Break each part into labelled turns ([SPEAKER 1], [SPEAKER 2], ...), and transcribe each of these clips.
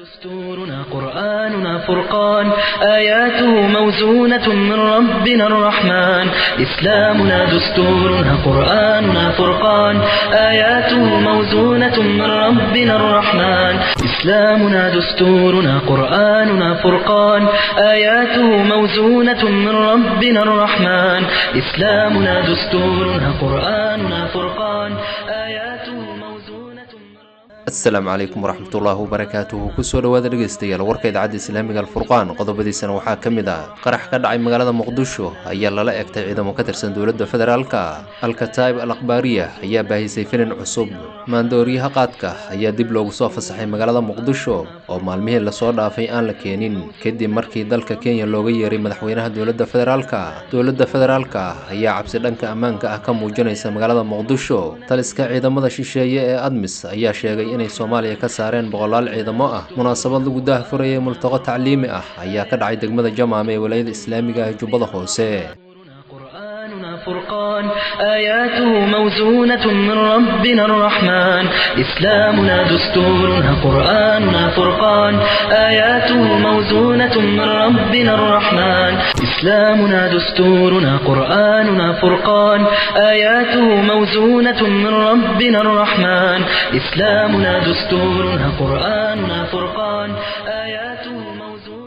[SPEAKER 1] دستورنا قرآننا فرقان آياته موزونة من ربنا الرحمن إسلامنا دستورنا قرآننا فرقان آياته موزونة من ربنا الرحمن إسلامنا دستورنا قرآننا فرقان آياته موزونة من ربنا الرحمن إسلامنا دستورنا قرآننا فرقان آياته موزونة من
[SPEAKER 2] asalaamu calaykum waraxmatullaahi wabarakaatuhu kusoo dhowaada dhegeystayaal warka idaacadda islaamiga alfurqaan qodobadiisana waxaa ka mid ah qarax ka dhacay magaalada muqdisho ayaa lala egtay ciidamo ka tirsan dowladda federaalka alkataib al akhbaariya ayaa baahisay filin cusub maandooriyaha qaadka ayaa dib loogu soo fasaxay magaalada muqdisho oo maalmihii lasoo dhaafay aan la keenin kadib markii dalka kenya looga yeeray madaxweynaha dowladda federaalka dowladda federaalka ayaa cabsi dhanka ammaanka ah ka muujinaysa magaalada muqdisho taliska ciidamada shisheeye ee admis ayaa sheegay inay soomaaliya ka saareen boqolaal ciidamo ah munaasabad lagu daahfurayay multaqo tacliimi ah ayaa ka dhacay degmada jamaame ee walaayada islaamiga ah ee jubbada hoose
[SPEAKER 1] قرآننا فرقان آياته موزونة من ربنا الرحمن إسلامنا دستورنا قرآننا فرقان آياته موزونة من ربنا الرحمن إسلامنا دستورنا قرآننا فرقان آياته موزونة من ربنا الرحمن إسلامنا دستورنا قرآننا فرقان آياته موزونة من ربنا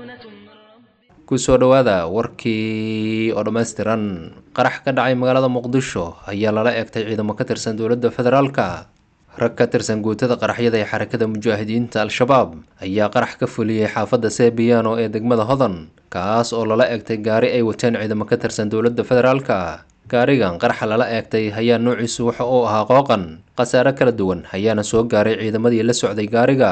[SPEAKER 2] kusoo dhowaada warkii oo dhammaystiran qarax ka dhacay magaalada muqdisho ayaa lala egtay ciidamo ka tirsan dowladda federaalka rag ka tirsan guutada qaraxyada ee xarakada mujaahidiinta al-shabaab ayaa qarax ka fuliyey xaafadda sebiano ee degmada hodan kaas oo lala egtay gaari ay wateen ciidamo ka tirsan dowladda federaalka gaarigan qaraxa lala eegtay ayaa noociisu waxa uu ahaa qooqan khasaare kala duwan ayaana soo gaaray ciidamadii la socday gaariga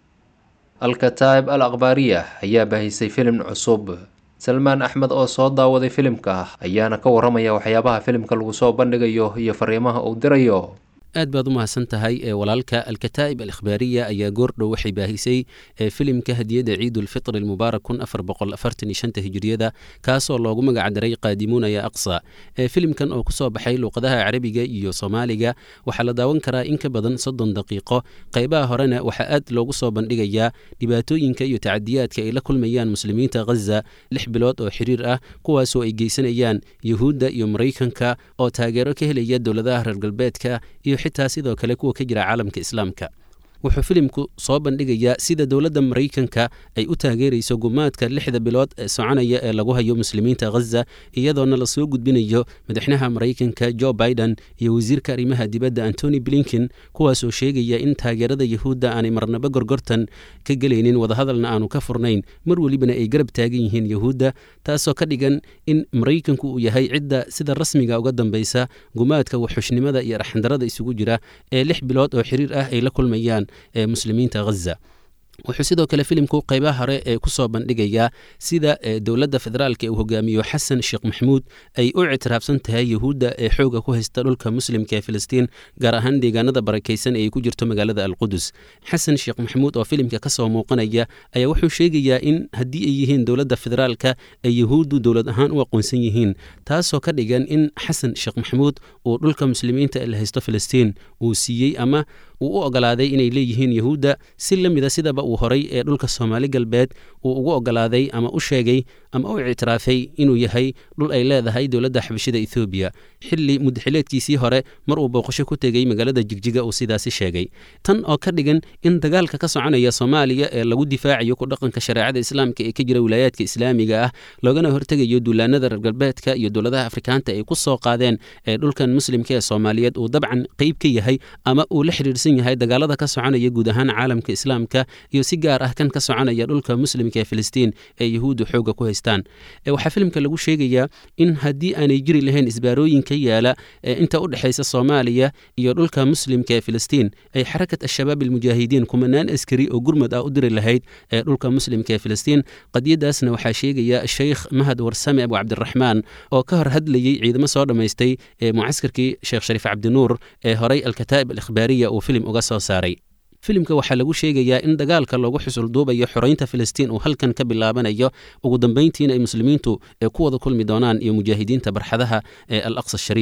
[SPEAKER 2] alkataib al akhbaariya ayaa baahisay filim cusub salmaan axmed oo soo daawaday filimka ayaana ka waramaya waxyaabaha filimka lagu soo bandhigayo iyo fariimaha uu dirayo
[SPEAKER 3] aad baad u mahadsan tahay ee walaalka alkataa'ib alikhbaariya ayaa goordhow waxay baahisay ee filimka hadiyadda ciidulfitr almubaarak kun afar boqol afartan iyo shanta hijriyada kaasoo loogu magacdaray qaadimuuna ya aqsa ee filimkan oo kusoo baxay luuqadaha carabiga iyo soomaaliga waxaa la daawan karaa in ka badan soddon daqiiqo qaybaha horena waxaa aad loogu soo bandhigayaa dhibaatooyinka iyo tacadiyaadka ay la kulmayaan muslimiinta ghaza lix bilood oo xiriir ah kuwaasoo ay geysanayaan yuhuudda iyo maraykanka oo taageero ka helaya dowladaha reer galbeedka iyo xitaa sidoo kale kuwa ka jira caalamka islaamka wuxuu filimku soo bandhigayaa sida dowladda maraykanka ay u taageerayso gumaadka lixda bilood ee soconaya ee lagu hayo muslimiinta ghaza iyadoona lasoo gudbinayo madaxnaha maraykanka jo biden iyo wasiirka arrimaha dibadda antony blinken kuwaasoo sheegaya in taageerada yahuudda aanay marnaba gorgortan ka gelaynin wadahadalna aanu ka furnayn mar welibana ay garab taagan yihiin yahuudda taasoo ka dhigan in maraykanku uu yahay cidda sida rasmiga uga dambeysa gumaadka waxxushnimada iyo arxandarada isugu jira ee lix bilood oo xiriir ah ay la kulmayaan ee muslimiinta ghaza wuxuu sidoo kale filimku qaybaha hore ee kusoo bandhigayaa sida dowladda federaalka uu hogaamiyo xasan sheekh maxamuud ay u ictiraafsan tahay yahuudda ee xooga ku haysta dhulka muslimka ee filistiin gaar ahaan deegaanada barakaysan ee ay ku jirto magaalada alqudus xasan sheekh maxamuud oo filimka kasoo muuqanaya ayaa wuxuu sheegayaa in haddii ay yihiin dowladda federaalka ay yahuuddu dowlad ahaan u aqoonsan yihiin taasoo ka dhigan in xasan sheekh maxamuud uu dhulka muslimiinta ee la haysto filistiin uu siiyey ama uu u ogolaaday inay leeyihiin yahuudda si la mida sidaba uu horay ee dhulka soomaali galbeed uu ugu ogolaaday ama u sheegay ama u ictiraafay inuu yahay dhul ay leedahay dowladda xabashida ethoobiya xilli mudaxileedkiisii hore mar uu booqasho ku tegey magaalada jigjiga uu sidaasi sheegay tan oo ka dhigan in dagaalka ka soconaya soomaaliya ee lagu difaacayo ku dhaqanka shareecada islaamka ee ka jira wilaayaadka islaamiga ah loogana hortegayo duulaanada reer galbeedka iyo dowladaha afrikaanta ay ku soo qaadeen ee dhulkan muslimka ee soomaaliyeed uu dabcan qeyb ka yahay ama uu la xidhiirsan yahay dagaalada ka soconaya guud ahaan caalamka islaamka iyo si gaar ah kan ka soconaya dhulka muslimka ee filistiin ee yahuuddu xooga ku haystaan waxaa filimka lagu sheegayaa in haddii aanay jiri lahayn isbaarooyin ka yaala inta u dhexaysa soomaaliya iyo dhulka muslimka ee filistiin ay xarakat al-shabaab almujaahidiin kumanaan askari oo gurmad ah u diri lahayd ee dhulka muslimka ee filistiin qadiyadaasna waxaa sheegaya sheykh mahad warsame abu cabdiraxmaan oo ka hor hadlayey ciidamo soo dhammaystay ee mucaskarkii sheekh shariif cabdinuur ee horay alkataa'ib alikhbaariya uu filim uga soo saaray filimka waxaa lagu sheegayaa in dagaalka loogu xusulduubayo xoreynta filistiin uu halkan ka bilaabanayo ugu dambayntiina ay muslimiintu ee ku wada kulmi doonaan iyo mujaahidiinta barxadaha ee al aqsa shariif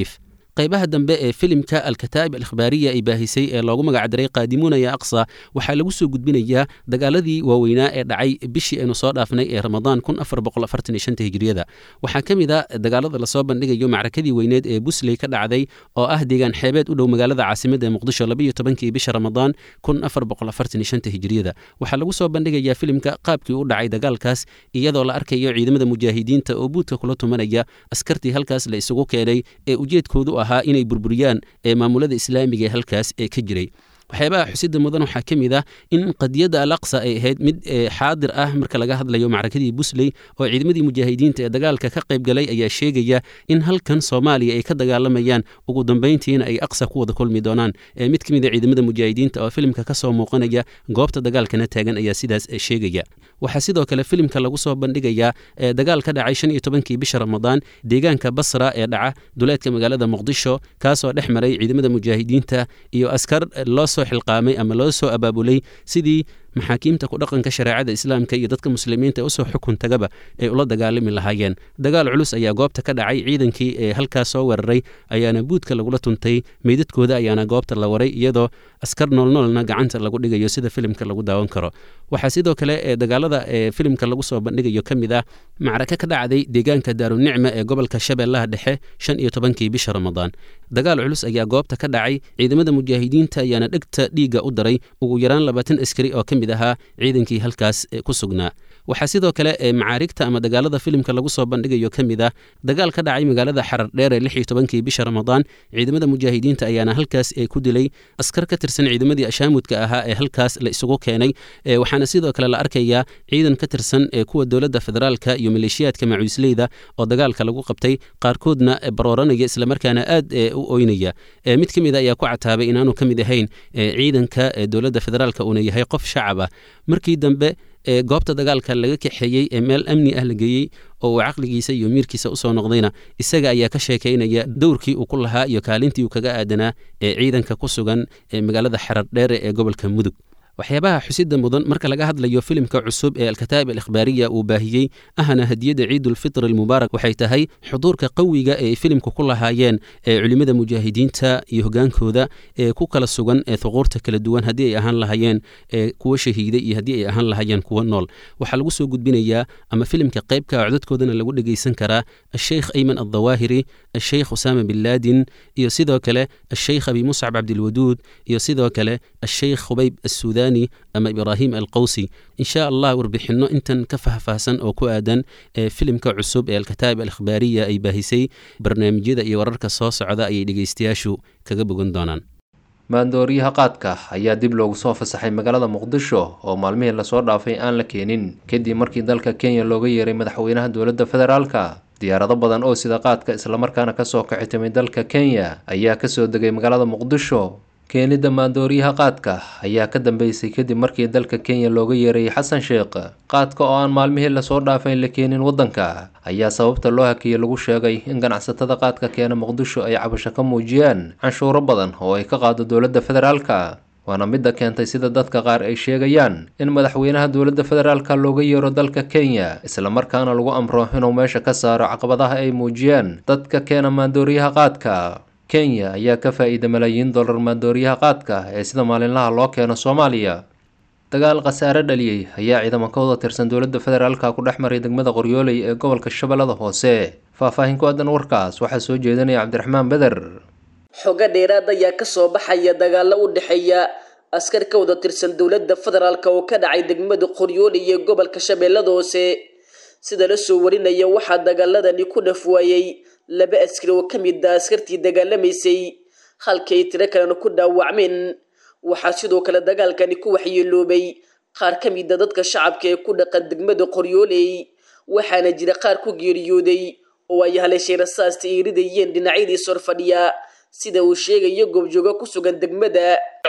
[SPEAKER 3] qaybaha dambe ee filimka alkataa'ib alikhbaariya ay baahisay ee loogu magacdaray qaadimuuna ya aqsa waxaa lagu soo gudbinayaa dagaaladii waaweynaa ee dhacay bishii aynu soo dhaafnay ee ramadaan kun afar boqol afartan iyo shanta hijriyada waxaa ka mid a dagaalada lasoo bandhigayo macrakadii weyneed ee busley ka dhacday oo ah deegaan xeebeed u dhow magaalada caasimada ee muqdisho labayo tobankii bisha ramadaan kun afar boqol afartan iyo shanta hijriyada waxaa lagu soo bandhigayaa filimka qaabkii u dhacay dagaalkaas iyadoo la arkayo ciidamada mujaahidiinta oo buudka kula tumanaya askartii halkaas la isugu keenay ee ujeedkoodu ahaa inay burburiyaan ee maamulada islaamiga ee halkaas ee ka jiray waxyaabaha xusida mudan waxaa ka mid ah in qadiyadda al aqsa ay ahayd mid xaadir ah marka laga hadlayo macrakadii busley oo ciidamadii mujaahidiinta ee dagaalka ka qayb galay ayaa sheegaya in halkan soomaaliya ay ka dagaalamayaan ugu dambayntiina ay aqsa ku wada kulmi doonaan mid ka mid a ciidamada mujaahidiinta oo filimka ka soo muuqanaya goobta dagaalkana taagan ayaa sidaas sheegaya waxaa sidoo kale filimka lagu soo bandhigayaa dagaal ka dhacay shan iyo tobankii bisha ramadaan deegaanka basra ee dhaca duleedka magaalada muqdisho kaasoo dhex maray ciidamada mujaahidiinta iyo askar loo soo xilqaamay ama loo soo abaabulay sidii maxaakiimta ku dhaqanka shareecada islaamka iyo dadka muslimiinta usoo xukun tagaba ay ula dagaalami lahaayeen dagaal culus ayaa goobta ka dhacay ciidankii ee halkaas soo weeraray ayaana buudka lagula tuntay meydadkooda ayaana goobta la waray iyadoo askar noolnoolna gacanta lagu dhigayo sida filimka lagu daawan karo waxaa sidoo kale ee dagaalada ee filimka lagu soo bandhigayo ka mid ah macraka ka dhacday deegaanka daarunicma ee gobolka shabeellaha dhexe shan iyo tobankii bisha ramadaan dagaal culus ayaa goobta ka dhacay ciidamada mujaahidiinta ayaana dhegta dhiigga u daray ugu yaraan labaatan askari oo ka mid ahaa ciidankii halkaas ku sugnaa waxaa sidoo kale ee macaarigta ama dagaalada filimka lagu soo bandhigayo ka mid ah dagaal ka dhacay magaalada xarar dheer ee lix iyo tobankii bisha ramadaan ciidamada mujaahidiinta ayaana halkaas ee ku dilay askar ka tirsan ciidamadii ashaamudka ahaa ee halkaas la isugu keenay waxaana sidoo kale la arkayaa ciidan ka tirsan ee kuwa dowladda federaalka iyo maleeshiyaadka macuusleyda oo dagaalka lagu qabtay qaarkoodna barooranaya islamarkaana aad u oynaya mid ka mid a ayaa ku cataabay inaanu ka mid ahayn ciidanka dowladda federaalka uuna yahay qof shacab ah markii dambe ee goobta dagaalka laga kaxeeyey ee meel amni ah la geeyey oo uu caqligiisa iyo miirkiisa usoo noqdayna isaga ayaa ka sheekaynaya dowrkii uu ku lahaa iyo kaalintii uu kaga aadanaa ee ciidanka ku sugan ee magaalada xarar dheere ee gobolka mudug waxyaabaha xusida mudan marka laga hadlayo filimka cusub ee alkataa'ib alikhbaariya uu baahiyey ahna hadiyadda ciidulfitr almubaarak waxay tahay xuduurka qawiga ee ay filimka ku lahaayeen ee culimmada mujaahidiinta iyo hogaankooda ee ku kala sugan ee thuquurta kala duwan haddii ay ahaan lahayeen ee kuwa shahiiday iyo haddii ay ahaan lahayeen kuwa nool waxaa lagu soo gudbinayaa ama filimka qaybka codadkoodana lagu dhegaysan karaa asheykh ayman aldawaahiri asheykh usaama bin laadin iyo sidoo kale asheykh abi muscab cabdilwaduud iyo sidoo kale asheykh khubayb assuudani ama ibraahim alqowsi insha allah warbixinno intan ka fahfaahsan oo ku aadan ee filimka cusub ee alkataa'ib alikhbaariya ay baahisay barnaamijyada iyo wararka soo socda ayay dhegaystayaashu kaga bogan doonaan
[SPEAKER 2] maandooriyaha qaadka ayaa dib loogu soo fasaxay magaalada muqdisho oo maalmihii lasoo dhaafay aan la keenin kadib markii dalka kenya looga yeeray madaxweynaha dowladda federaalka diyaarado badan oo sida qaadka islamarkaana kasoo kaci timay dalka kenya ayaa kasoo degay magaalada muqdisho keenidda maandooriyaha qaadka ayaa ka dambeysay kadib markii dalka kenya looga yeerayay xasan sheekh qaadka oo aan maalmihii lasoo dhaafay la keenin waddanka ayaa sababta loo hakiyey lagu sheegay in ganacsatada qaadka keena muqdisho ay cabasho ka muujiyaan canshuuro badan oo ay ka qaado dowladda federaalka waana midda keentay sida dadka qaar ay sheegayaan in madaxweynaha dowladda federaalka looga yeero dalka kenya islamarkaana lagu amro inuu meesha ka saaro caqabadaha ay muujiyaan dadka keena maandooriyaha qaadka kenya ayaa ka faa-iida malaayiin dollar maandooriyaha qaadka ee sida maalinlaha loo keeno soomaaliya dagaal khasaare dhaliyey ayaa ciidamo ka wada tirsan dowladda federaalka ku dhex maray degmada qoryooley ee gobolka shabeellada hoose faahfaahin ku aadan warkaas waxaa soo jeedinaya cabdiraxmaan beder
[SPEAKER 4] xogo dheeraad ayaa kasoo baxaya dagaalo u dhexeeya askar ka wada tirsan dowladda federaalk oo ka dhacay degmada qoryooley ee gobolka shabeellada hoose sida la soo warinaya waxaa dagaaladani ku dhafwaayey laba askari oo ka mid a askartii dagaalamaysay halkii ay tiro kalena ku dhaawacmeen waxaa sidoo kale dagaalkani ku waxyeeloobay qaar ka mid a dadka shacabka ee ku dhaqan degmada qoryooley waxaana jira qaar ku geeriyooday oo ay haleeshay rasaasta ay ridayeen dhinacyadii sor fadhiya sida uu sheegayo goobjoogo ku sugan degmada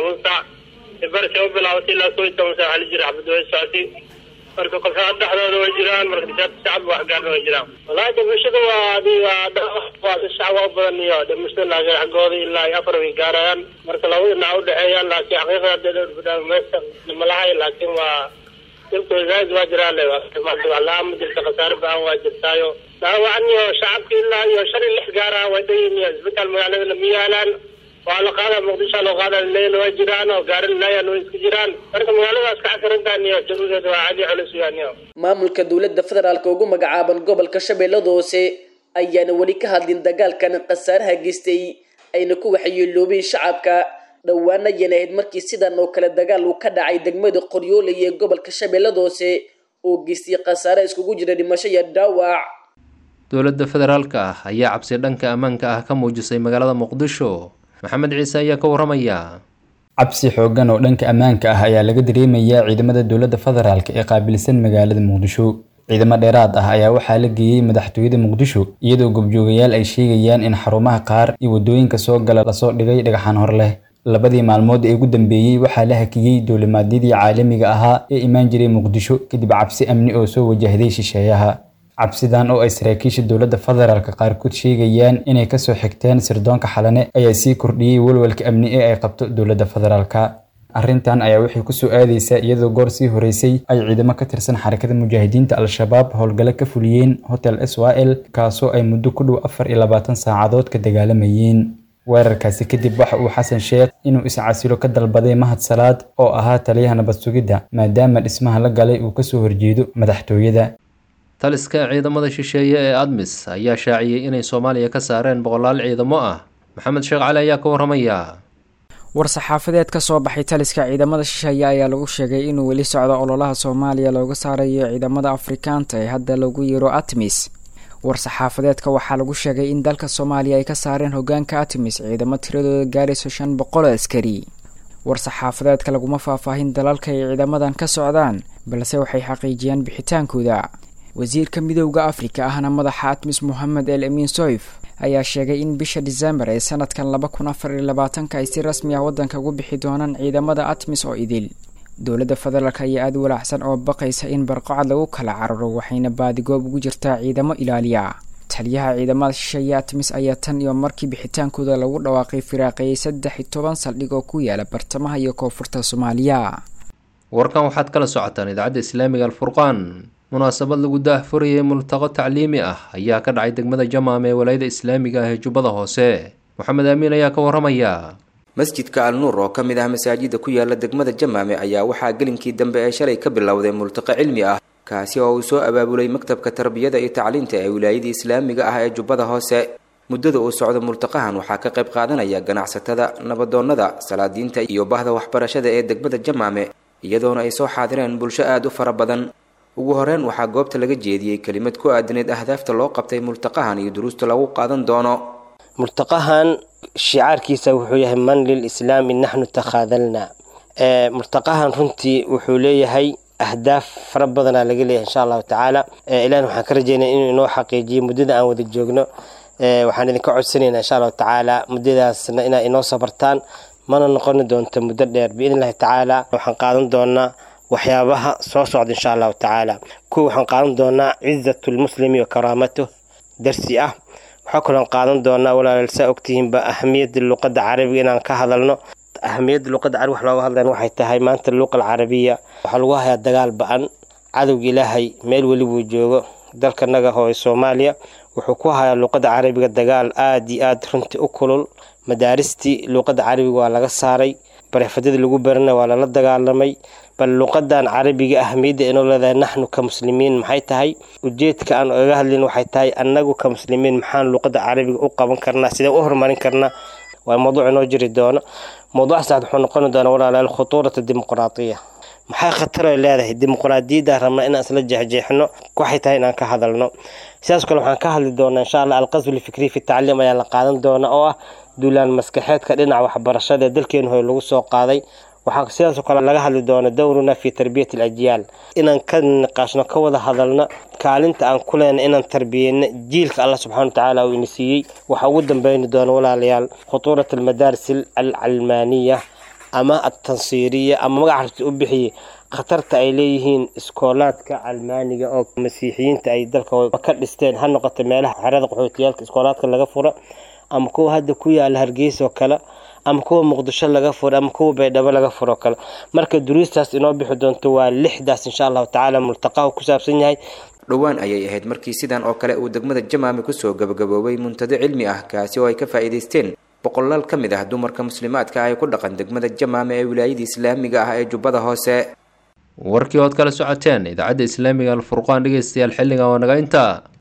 [SPEAKER 5] marka kooxaha dhexdooda way jiraan marka shacab wax gaarna way jiraan wallaahi dhimashada waa waa shacab waa u badan iyo dhimashada laakiin xaggooda ilaa iyo afar way gaarayaan marka laba dhinac u dhexeeyaan laakiin xaqiiqada meesha lama lahay laakiin waa dilkooda zaaid waa jiraan le la-aan ma jirta khasaare ba-an waa jirtaayo dhaawacan iyo shacabka ilaa iyo shan iyo lix gaara way dhayin iyo isbitaal magaalada lama yaalaan waa la qaadaa muqdisho loo qaadaa leyl waa jiraan oo gaarin layan way iska jiraan marka magaaladaas ka casarantaan iyo jawigeeda waa caadi culus weeyaan iyo
[SPEAKER 4] maamulka dowladda federaalka ugu magacaaban gobolka shabeellada hoose ayaana weli ka hadlin dagaalkan khasaaraha geystay ayna ku waxyeeloobeen shacabka dhowaana ayana ahayd markii sidan oo kale dagaal uu ka dhacay degmada qoryooley ee gobolka shabeellada hoose oo geystay khasaare iskugu jira dhimasho iyo dhaawac
[SPEAKER 2] dowladda federaalka ah ayaa cabsi dhanka ammaanka ah ka muujisay magaalada muqdisho maxamed ciise ayaa ka waramaya
[SPEAKER 6] cabsi xooggan oo dhanka ammaanka ah ayaa laga dareemayaa ciidamada dowladda federaalk ee qaabilsan magaalada muqdisho ciidamo dheeraad ah ayaa waxaa la geeyey madaxtooyada muqdisho iyadoo gobjoogayaal ay sheegayaan in xarumaha qaar iyo waddooyinka soo gala lasoo dhigay dhagaxaan hor leh labadii maalmood ee ugu dambeeyey waxaa la hakiyey duulimaadyadii caalamiga ahaa ee imaan jiray muqdisho kadib cabsi amni oo soo wajahday shisheeyaha cabsidan oo ay saraakiisha dowladda federaalk qaarkood sheegayaan inay kasoo xigteen sirdoonka xalane ayaa sii kordhiyey walwalka amni ee ay qabto dowladda federaalk arrintan ayaa waxay kusoo aadaysaa iyadoo goor sii horeysay ay ciidamo ka tirsan xarakada mujaahidiinta al-shabaab howlgalo ka fuliyeen hotel s y l kaasoo ay muddo ku dhow afar iyo labaatan saacadood ka dagaalamayeen weerarkaasi kadib waxa uu xasan sheekh inuu iscasilo ka dalbaday mahad salaad oo ahaa taliyaha nabad sugidda maadaama dhismaha la galay uu kasoo horjeedo madaxtooyada
[SPEAKER 2] taliska ciidamada shisheeye ee admis ayaa shaaciyey inay soomaaliya ka saareen boqolaal ciidamo ah maxamed sheekh cali ayaa ka waramaya
[SPEAKER 7] war-saxaafadeed ka soo baxay taliska ciidamada shisheeye ayaa lagu sheegay inuu weli socdo ololaha soomaaliya looga saarayo ciidamada afrikaanta ee hadda lagu yiro atmis war-saxaafadeedka waxaa lagu sheegay in dalka soomaaliya ay ka saareen hogaanka atmis ciidamo tiradooda gaarayso shan boqol oo askari war-saxaafadeedka laguma faahfaahin dalalka ay ciidamadan ka socdaan balse waxay xaqiijiyeen bixitaankooda wasiirka midowda afrika ahna madaxa atmis mohamed el amin soif ayaa sheegay in bisha disembar ee sanadkan laba kun afar iyo labaatanka ay si rasmi ah waddanka ugu bixi doonaan ciidamada atmis oo idil dowladda federaalk ayaa aada walaacsan oo baqaysa in barqacad lagu kala cararo waxayna baadigoob ugu jirtaa ciidamo ilaaliya taliyaha ciidamada shisheeye atmis ayaa tan iyo markii bixitaankooda lagu dhawaaqay firaaqeeyey saddex iyo toban saldhig oo ku yaala bartamaha iyo koonfurta soomaaliya
[SPEAKER 2] warkan waxaad kala socotaan idaacadda islaamiga alfurqaan munaasabad lagu daahfurayay multaqo tacliimi ah ayaa ka dhacay degmada jamaam ee walaayada islaamiga ah ee jubbada hoose moxamed aamiin ayaa ka waramaya
[SPEAKER 8] masjidka al nuur oo ka mid ah masaajida ku yaala degmada jamaame ayaa waxaa gelinkii dambe ee shalay ka bilowday multaqo cilmi ah kaasi oo uu soo abaabulay maktabka tarbiyada iyo tacliinta ee wilaayada islaamiga ah ee jubbada hoose muddada uu socdo multaqahan waxaa ka qayb qaadanaya ganacsatada nabadoonnada salaadiinta iyo bahda waxbarashada ee degmada jamaame iyadoona ay soo xaadireen bulsho aada u fara badan ugu horeyn waxaa goobta laga jeediyey kelimad ku aadaneed ahdaafta loo qabtay multaqahan iyo duruusta lagu qaadan doono
[SPEAKER 9] multaqahan shicaarkiisa wuxuu yahay man lilislaami naxnu takhaadalna multaqahan runtii wuxuu leeyahay ahdaaf fara badanaa laga leeyahay insha allahu tacaala ilahna waxaan ka rajeynaya inuu inoo xaqiijiyo muddada aan wada joogno waxaan idinka codsanaynaa insha allahu tacaala muddadaasna inaa inoo sabartaan mana noqoni doonto muddo dheer biidn illahi tacaala waxaan qaadan doonaa waxyaabaha soo socda insha allahu tacaala kuwa waxaan qaadan doonaa cizatu lmuslimi wa karaamatuh darsi ah waxaa kaloon qaadan doonaa walaalaal saa ogtihiinba ahamiyadda luqadda carabiga inaan ka hadalno ahamiyadda luqadda carabiga wax looga hadlayan waxay tahay maanta luqa alcarabiya waxaa lagu hayaa dagaal ba-an cadowga ilaahay meel weli buu joogo dalkanaga hooye soomaaliya wuxuu ku hayaa luqadda carabiga dagaal aada iyo aada runtii u kulul madaaristii luqadda carabiga waa laga saaray bareefadadii lagu barana waa lala dagaalamay bal luqadan carabiga ahmiyadda inoo leedahay naxnu ka muslimiin maxay tahay ujeedka aan oga hadlin waxay tahay annagu ka muslimiin maxaan luqadda carabiga u qaban karnaa sidee u horumarin karnaa waa mawduuc inoo jiri doono mawduuc saad wuxuu noqoni doonaa walaalayaal khutuurata dimuqraatiya maxay khatar ay leedahay dimuqraadiyadda rabnaa inaan isla jeexjeexno waxay tahay inaan ka hadalno sidaas kale waxaan ka hadli doonaa insha allah alqasbu lfikri fi tacliim ayaa la qaadan doona oo ah duulaan maskaxeedka dhinaca waxbarashada ee dalkeenu hore lagu soo qaaday waxaa sidaasoo kale laga hadli doona dowruna fi tarbiyati alajyaal inaan ka niqaashno ka wada hadalno kaalinta aan ku leenay inaan tarbiyeyno jiilka allah subxana watacaala uu ina siiyey waxaa ugu dambeyni doona walaalayaal khutuurat almadaaris alcalmaaniya ama altansiiriya ama magaca rabti u bixiyey khatarta ay leeyihiin iskoolaadka calmaaniga oo masiixiyiinta ay dalka ka dhisteen ha noqoto meelaha xerada qaxootiyaalka iskoolaadka laga furo ama kuwa hadda ku yaala hargeysa oo kale ama kuwa muqdisho laga furo ama kuwa baydhabo laga furo kale marka duruustaas inoo bixi doonto waa lixdaas insha allahu tacaala multaqahu ku saabsan yahay
[SPEAKER 8] dhowaan ayay ahayd markii sidan oo kale uu degmada jamaame kusoo gabagaboobay muntado cilmi ah kaasi oo ay ka faa'iidaysteen boqolaal ka mid ah dumarka muslimaadka ah ee ku dhaqan degmada jamaame ee wilaayada islaamiga ah ee jubbada hoose
[SPEAKER 2] warkii ood kala socoteen idaacadda islaamiga alfurqaan dhegeystayaal xilligan waa naga intaa